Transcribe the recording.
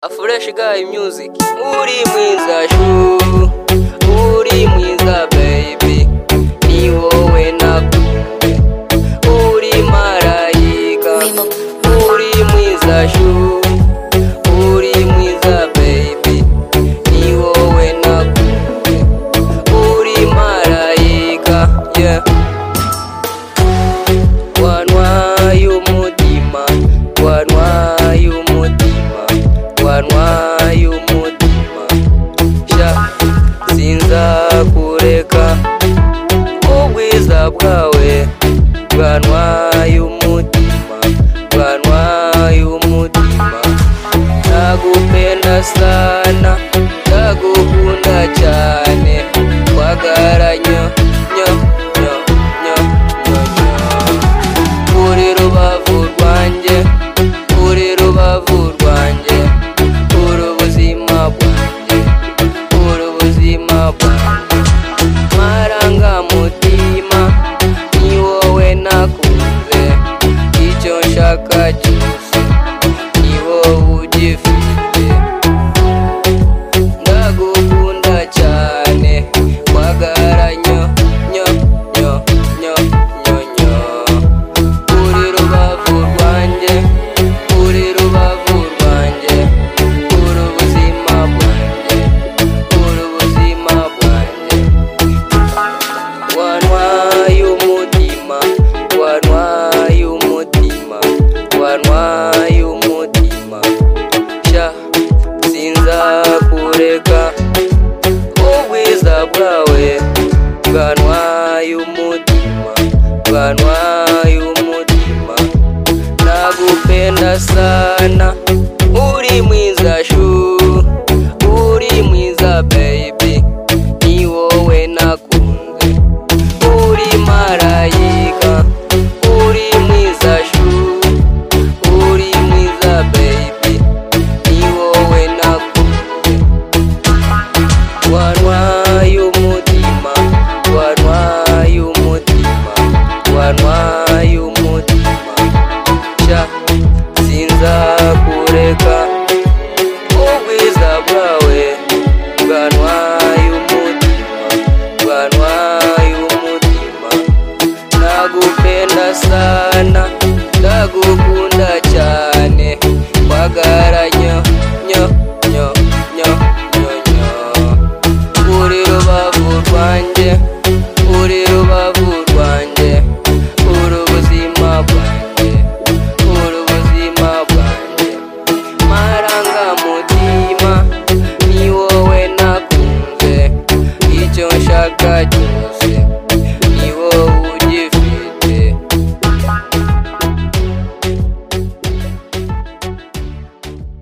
A fresh guy music. Uri mwiza shuu, uri mwiza baby, ni wowe nakunze. Uri marayika, uri mwiza shuu, uri mwiza baby, ni wowe nakunze. Uri marayika, yeah. wantwaye umutima wantwaye umutima wantwaye umutima sha sinzakureka ubwiza bwawe bwantwaye umutima bwantwaye umutima ndagupenda sana ndagukunda cyane